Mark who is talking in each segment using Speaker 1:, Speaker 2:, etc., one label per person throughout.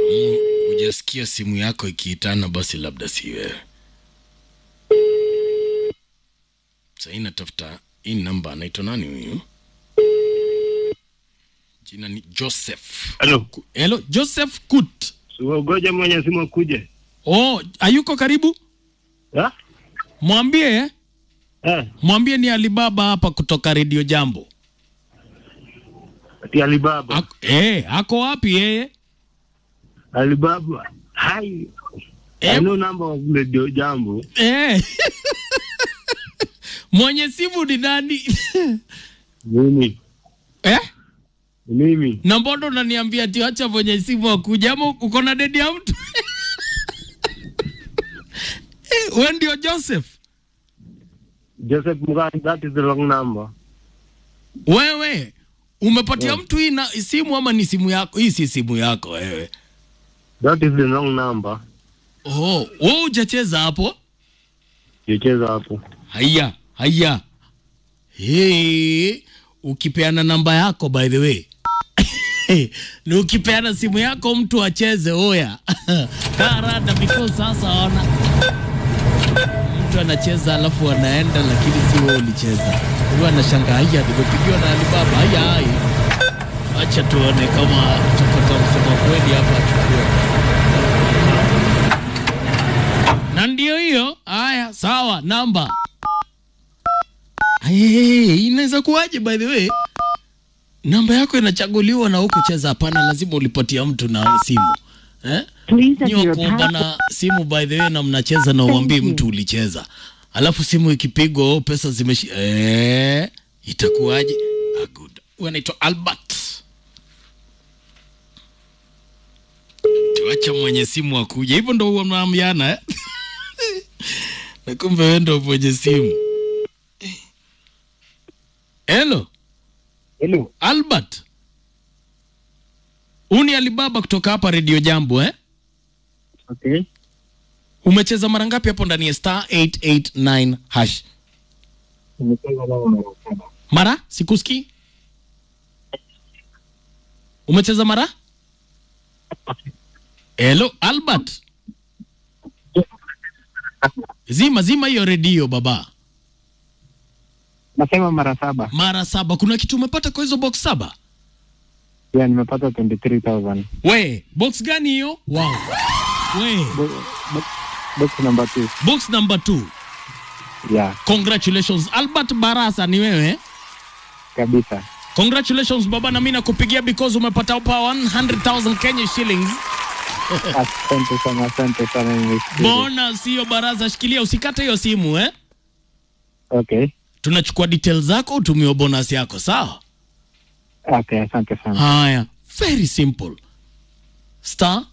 Speaker 1: Mm, hujasikia simu yako ikiitana, basi labda si wewe. Sahii natafuta hii namba, anaitwa nani huyu? Jina ni Joseph.
Speaker 2: Halo.
Speaker 1: Ku- Hello, Joseph Kut.
Speaker 2: Ngoja mwenye simu akuje.
Speaker 1: Oh, hayuko karibu?
Speaker 2: Ha?
Speaker 1: Mwambie eh?
Speaker 2: Eh,
Speaker 1: Mwambie ni Alibaba hapa kutoka Radio Jambo.
Speaker 2: ati Alibaba.
Speaker 1: Ako, eh, ako wapi yeye?
Speaker 2: Alibaba. Hai.
Speaker 1: Eh,
Speaker 2: I know number of Radio Jambo.
Speaker 1: eh. Mwenye simu ni nani?
Speaker 2: Mimi.
Speaker 1: eh?
Speaker 2: Mimi.
Speaker 1: Na mbona unaniambia ati acha mwenye simu akuja ama uko na dedi ya mtu? eh, wewe ndio Joseph.
Speaker 2: Joseph Mugani, that is the wrong number.
Speaker 1: Wewe umepatia
Speaker 2: Yeah.
Speaker 1: mtu hii na simu ama ni simu yako? Hii si simu yako wewe.
Speaker 2: That is the wrong number.
Speaker 1: Oh, wewe hujacheza hapo?
Speaker 2: Sicheza hapo.
Speaker 1: Haya, haya. Hey, ukipeana namba yako by the way. ni ukipeana simu yako mtu acheze oya. Karada because sasa ona. Mtu anacheza alafu anaenda lakini si wewe ulicheza. Huyo anashangaa haya nimepigiwa na Alibaba. Haya haya. Acha tuone kama tutapata msema kweli hapa achukue. Na ndio hiyo. Haya, sawa, namba. Hey, inaweza kuwaje by the way? Namba yako inachaguliwa na hukucheza. Hapana, lazima ulipatia mtu na simu eh?
Speaker 3: Please enter
Speaker 1: Nyi
Speaker 3: your
Speaker 1: wakuomba na simu by the way, na mnacheza na uambie
Speaker 3: Thank you.
Speaker 1: mtu ulicheza, alafu simu ikipigwa oh, pesa zimeshi eh, itakuwaje? Ah, good. Huyu anaitwa Albert. Tuacha mwenye simu akuja, hivyo ndo huwa mnaambiana eh? na kumbe wewe ndo mwenye simu. Hello,
Speaker 2: Hello.
Speaker 1: Albert. Uni Alibaba kutoka hapa Radio Jambo eh?
Speaker 2: Okay.
Speaker 1: Umecheza mara ngapi hapo ndani ya star 889 hash?
Speaker 2: Nimecheza nao na saba.
Speaker 1: Mara sikusikii. Umecheza mara? Hello Albert. Zima zima hiyo redio baba.
Speaker 2: Nasema mara saba.
Speaker 1: Mara saba. Kuna kitu umepata kwa hizo box saba?
Speaker 2: Yeah, nimepata 23,000.
Speaker 1: We, box gani hiyo? Wow. We,
Speaker 2: Bo- bo- Box number 2.
Speaker 1: box number 2.
Speaker 2: Yeah,
Speaker 1: Congratulations Albert Barasa ni wewe?
Speaker 2: kabisa.
Speaker 1: Congratulations baba, na mimi nakupigia because umepata hapa 100,000 Kenya shillings.
Speaker 2: Asante sana, asante sana. nimeshukuru.
Speaker 1: Bona sio baraza, shikilia, usikate hiyo simu eh.
Speaker 2: Okay.
Speaker 1: Tunachukua details zako, utumiwe bonus yako, sawa?
Speaker 2: Okay, asante sana.
Speaker 1: Haya, very simple. Star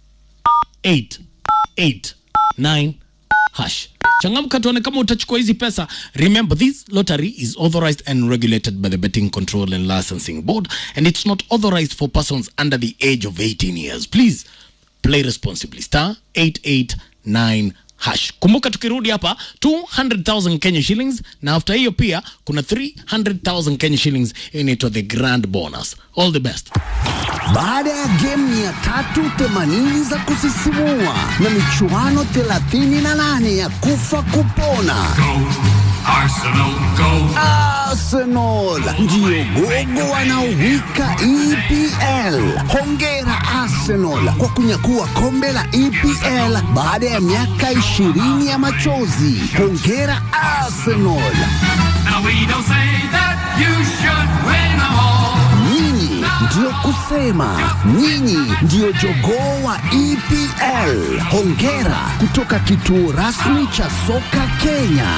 Speaker 1: 889 hash. Changamka tuone kama utachukua hizi pesa. Remember this lottery is authorized and regulated by the Betting Control and Licensing Board and it's not authorized for persons under the age of 18 years. Please play responsibly. Star 889 hash. Kumbuka tukirudi hapa 200,000 Kenya shillings na after hiyo pia kuna 300,000 Kenya shillings inaitwa the grand bonus. All the best.
Speaker 4: Baada ya game 380 za kusisimua na michuano 38 ya kufa kupona,
Speaker 5: Arsenal, go!
Speaker 4: Arsenal ndiyo gogo wanaowika EPL. Hongera Arsenal kwa kunyakua kombe la EPL baada ya miaka 20 ya machozi. Hongera Arsenal,
Speaker 5: Now we don't say that you should win them all.
Speaker 4: nyinyi ndiyo kusema, nyinyi ndiyo jogoo wa EPL. Hongera kutoka kituo rasmi cha soka Kenya.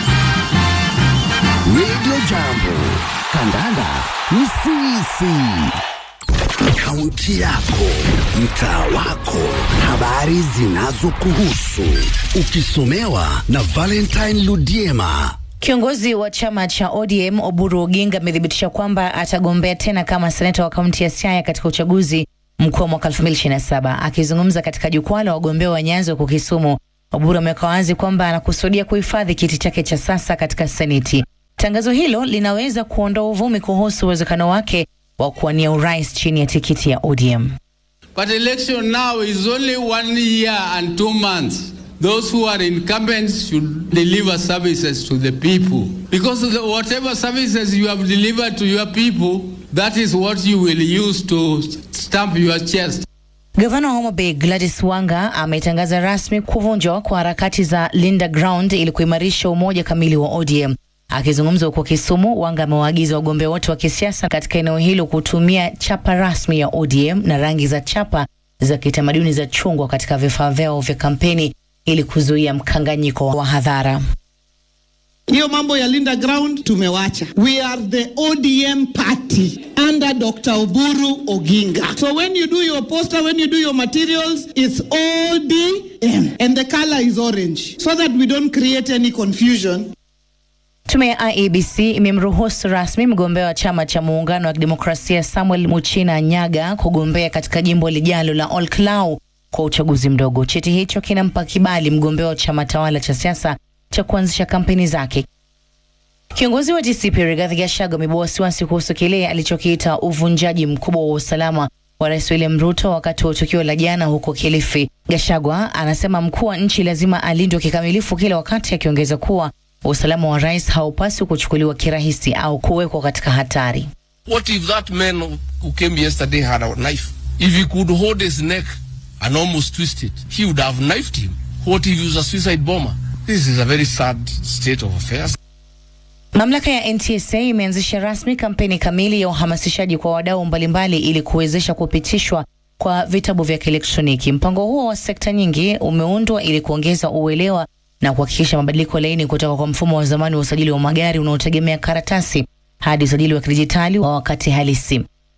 Speaker 4: Radio Jambo, kandanda ni sisi. Kaunti yako, mtaa wako, habari zinazokuhusu, ukisomewa na Valentine Ludiema.
Speaker 6: Kiongozi wa chama cha ODM Oburu Oginga amethibitisha kwamba atagombea tena kama seneta wa kaunti ya Siaya katika uchaguzi mkuu wa mwaka 2027. Akizungumza katika jukwaa la wagombea wa Nyanza huko Kisumu, Oburu ameweka wazi kwamba anakusudia kuhifadhi kiti chake cha sasa katika seneti. Tangazo hilo linaweza kuondoa uvumi kuhusu uwezekano wake wa kuwania urais chini ya tikiti ya ODM.
Speaker 3: But election now is only one year and two months. Those who are incumbents should deliver services to the people. Because the, whatever services you have delivered to your people, that is what you will use to stamp your chest.
Speaker 6: Gavana wa Homa Bay Gladys Wanga ametangaza rasmi kuvunjwa kwa harakati za Linda Ground ili kuimarisha umoja kamili wa ODM. Akizungumza huko Kisumu, Wanga amewaagiza wagombea wote wa kisiasa katika eneo hilo kutumia chapa rasmi ya ODM na rangi za chapa za kitamaduni za chungwa katika vifaa vyao vya kampeni ili kuzuia mkanganyiko wa hadhara.
Speaker 7: Hiyo mambo ya Linda Ground tumewacha. We are the ODM party under Dr. Oburu Oginga. So when you do your poster, when you do your materials, it's ODM and the color is orange so that we don't create any confusion.
Speaker 6: Tume ya IEBC imemruhusu rasmi mgombea wa chama cha muungano wa kidemokrasia Samuel Muchina Nyaga kugombea katika jimbo lijalo la Olkalau kwa uchaguzi mdogo. Cheti hicho kinampa kibali mgombea wa chama tawala cha siasa cha kuanzisha kampeni zake. Kiongozi wa DCP Rigathi Gachagua amebua wasiwasi kuhusu kile alichokiita uvunjaji mkubwa wa usalama wa Rais William Ruto wakati wa tukio la jana huko Kilifi. Gachagua anasema mkuu wa nchi lazima alindwe kikamilifu kila wakati, akiongeza kuwa usalama wa rais haupaswi kuchukuliwa kirahisi au kuwekwa katika hatari.
Speaker 8: What if that man who came yesterday had a knife? If he could hold his neck and almost twist it, he would have knifed him. What if he was a suicide bomber? This is a very sad state of affairs.
Speaker 6: Mamlaka ya NTSA imeanzisha rasmi kampeni kamili ya uhamasishaji kwa wadau mbalimbali ili kuwezesha kupitishwa kwa vitabu vya kielektroniki. Mpango huo wa sekta nyingi umeundwa ili kuongeza uelewa na kuhakikisha mabadiliko laini kutoka kwa mfumo wa zamani wa usajili wa magari unaotegemea karatasi hadi usajili wa kidijitali wa wakati halisi.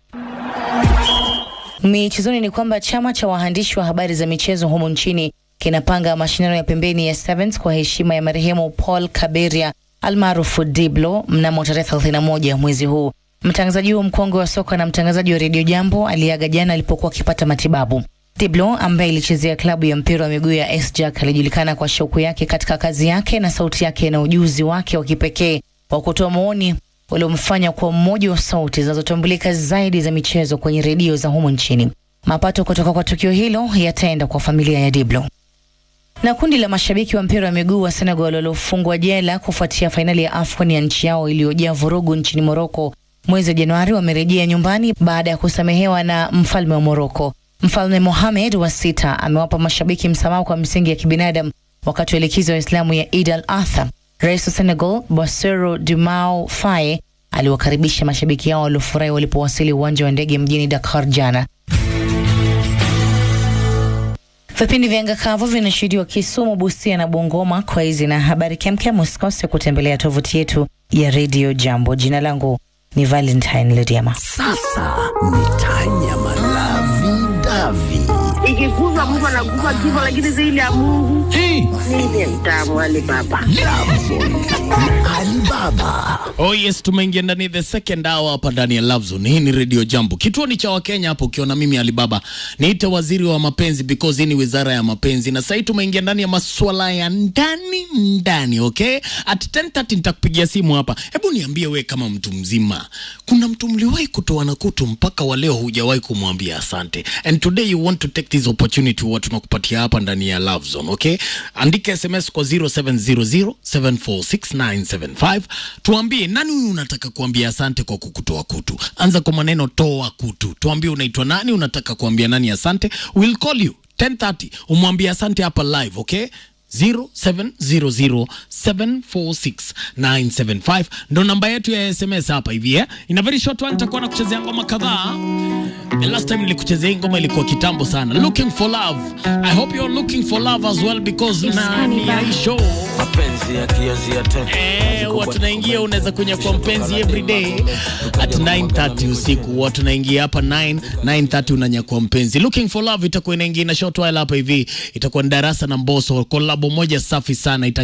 Speaker 6: Michezoni ni kwamba chama cha waandishi wa habari za michezo humu nchini kinapanga mashindano ya pembeni ya Sevens kwa heshima ya marehemu Paul Kaberia almaarufu Diblo mnamo tarehe 31 mwezi huu. Mtangazaji huo mkongwe wa soka na mtangazaji wa redio Jambo aliaga jana alipokuwa akipata matibabu. Diblo ambaye ilichezea klabu ya mpira wa miguu ya SJAK alijulikana kwa shauku yake katika kazi yake na sauti yake na ujuzi wake wa kipekee wa kutoa maoni uliomfanya kuwa mmoja wa sauti zinazotambulika zaidi za michezo kwenye redio za humu nchini. Mapato kutoka kwa tukio hilo yataenda kwa familia ya Diblo. Na kundi la mashabiki wa mpira wa miguu wa Senegal waliofungwa jela kufuatia fainali ya AFCON ya nchi yao iliyojaa vurugu nchini Moroko mwezi wa Januari wamerejea nyumbani baada ya kusamehewa na mfalme wa Moroko. Mfalme Mohamed wa sita amewapa mashabiki msamaha kwa misingi ya kibinadamu wakati wa likizo ya Islamu ya Eid al-Adha. Rais wa Senegal Bassirou Diomaye Faye aliwakaribisha mashabiki hao waliofurahi walipowasili uwanja wa ndege mjini Dakar jana. Vipindi vya anga kavu vinashuhudiwa Kisumu, Busia na Bungoma. Kwa hizi na habari kemkem, usikose kutembelea tovuti yetu ya Radio Jambo. Jina langu ni Valentine Lediama.
Speaker 4: Sasa ni Tanya Malavi Davi.
Speaker 9: ikikuza Mungu anakufa kifo, lakini zaidi ya Mungu ndiye mtamu wale baba.
Speaker 4: Alibaba.
Speaker 1: Oh yes, tumeingia ndani the second hour hapa ndani ya Love Zone. Hii ni Radio Jambo. Kituo ni cha Wakenya hapo ukiona mimi Alibaba. Niite waziri wa mapenzi because hii ni wizara ya mapenzi. Na sasa tumeingia ndani ya masuala ya ndani ndani, okay? At 10:30 nitakupigia simu hapa. Hebu niambie we kama mtu mzima. Kuna mtu mliwahi kutoa na kutu mpaka wa leo hujawahi kumwambia asante. And today you want to take this opportunity huwa tunakupatia hapa ndani ya Love Zone, okay? Andika SMS kwa 0700746975. Tuambie nani huyu unataka kuambia asante kwa kukutoa kutu. Anza kwa maneno toa kutu. Tuambie unaitwa nani, unataka kuambia nani asante. We'll call you 10:30 umwambie asante hapa live, okay? 0700746975 ndo namba yetu ya SMS hapa hivi eh? In a very short one nitakuwa na kuchezea ngoma kadhaa. The last time nilikuchezea hii ngoma ilikuwa kitambo sana. Looking for love. I hope you're looking for love as well because nani ya hii show
Speaker 10: mapenzi yakianzia tena
Speaker 1: Eh, huwa tunaingia unaweza kunya kwa mpenzi every day at 9:30 usiku. Huwa tunaingia hapa 9 9:30 unanyakua mpenzi. Looking for love itakuwa inaingia na short while hapa hivi. Itakuwa ni darasa na Mbosso, kolabo moja safi sana ita